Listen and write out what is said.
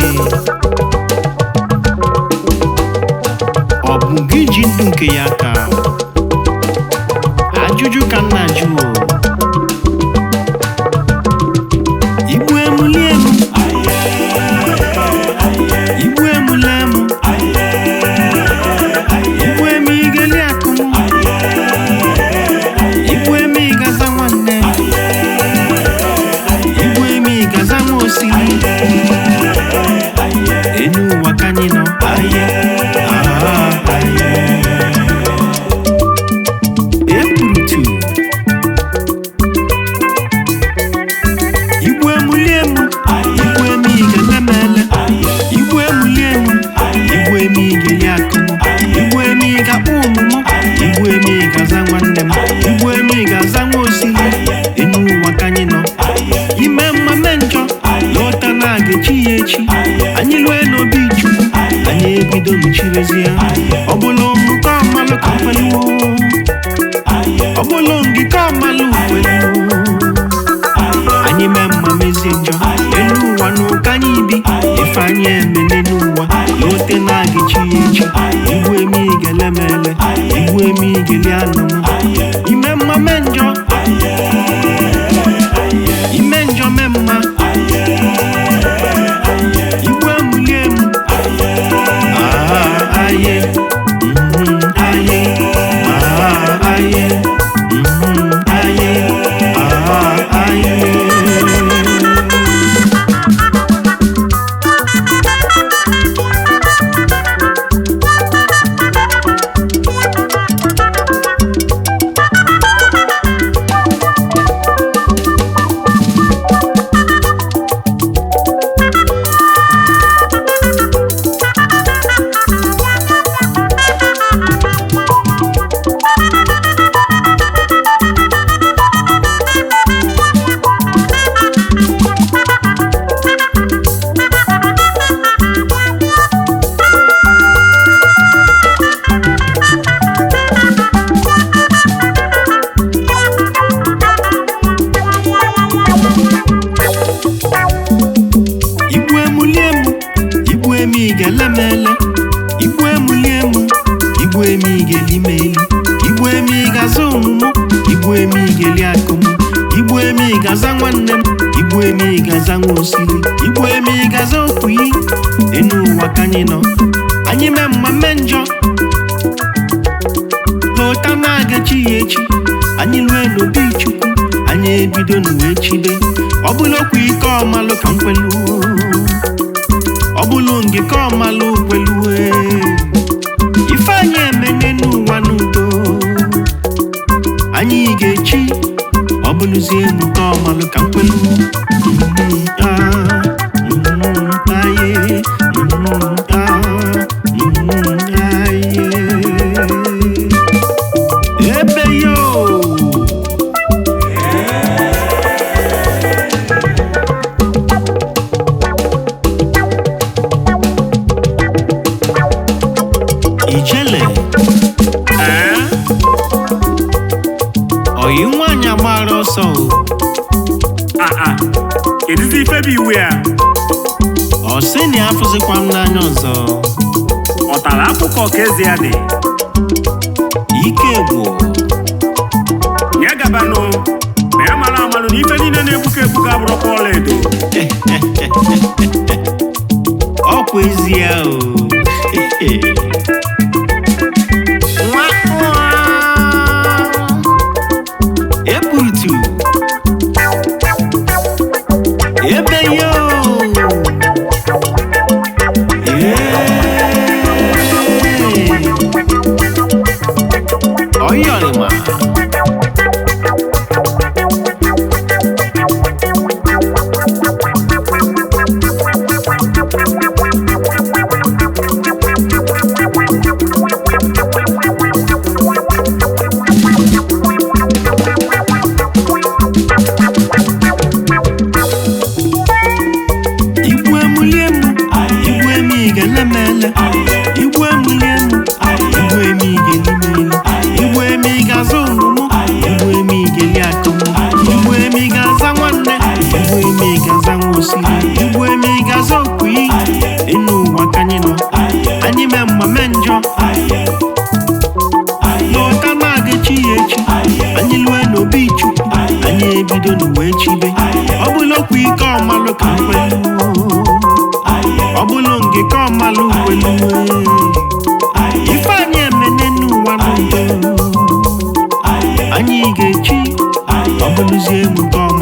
ọ bụ gị ji ndụ nke ya ka ajụjụ ka m na-ajụ o. igbu emuli emu igbu emuli emu igbu emu igeli akụ igbu emu ịgaza nwanne igbu emu ịgaza nwa osiri enu ụwa ka anyị nọ aye ah, aye ekwurutu igbu emuli emu igbu emu igelemele igbu emuli emu igbu emu igeli akụmụ igbu emu ịgakpọ ọmụmụ igbu emu ịgaza nwanne m igbu emu ịgaza nwa osiri enu ụwa ka anyị nọ ime mma mee njọ lọta na aga-echi ya echi anyị lue n'obi chukwu anyị ebido mechirizie ọ bụla ụmụka ọmalụ ka kweliwo ọ bụla ngị ka ọmalụ kweliwo anyị mee mma mezie njọ elu ụwa n'ụka anyị bi ife anyị emene n'ụwa lote na aga-echi ya echi igbu emi igelemele igbu emi igeli anụmụ ime mma mee njọ ime njọ mee mma igbu emuli emu Ah, aye Mhm, aye Ah, aye Mhm, aye Ah, aye igbu emuli emu igbu emi igelemele igbu emuli emu igbu emi igelimeli igbu emi ịgaza omumu igbu emi igeli akụmụ igbu emi ịgaza nwanne m igbu emi ịgaza nwa osiri igbu emi ịgaza okpuyi enu ụwa ka anyị nọ anyị mee mma mee njọ lọta na-agachi ya echi anyị lue n'obi chukwu anyị ebido n'uwe chibe ọ bụla okwu ike ọmalụ ka m kweluo ọ bụlụ ngị ka ọmalụ kwelue ife anyị emene n'ụwa n'udo anyị ga-echi ọ bụlụzie enu ka ọmalụ ka m kwelu Mhm, ah, mhm, aye, mhm, ah, mhm, aye. ebe yo ijele ee oyi nwaanyị agbara ọsọ o aa kedụzi ife bụ iwe a ọ sị na ya afụzikwa m n'anya ọzọ ọ tara akụkọ ka eze ya dị ike gwụ ya gabanụ ma ya mara amalụ na ife niile na-egbuka egbuka abụrụkwa ọla edo ọkwa ezie o Nwa nwa. eburutu ebe yo Ee. ọyọrịma igbu emuli emu igbu emi igelemele igbu emuli emu igbu emi igelimeli igbu emi ịgaza omumu igbu emi igeli akụmụ igbu emi ịgaza nwanne igbu emi ịgaza nwa osiri igbu emi ịgaza okpuyi bidonu wee chibe ọ bụla okwu ike ọmalụ ka mkwelu ọ bụla nke ka ọmalụ kwelu ife anyị emene n'ụwa n'udo anyị ga-echi ọ bụlụzie m nke ọma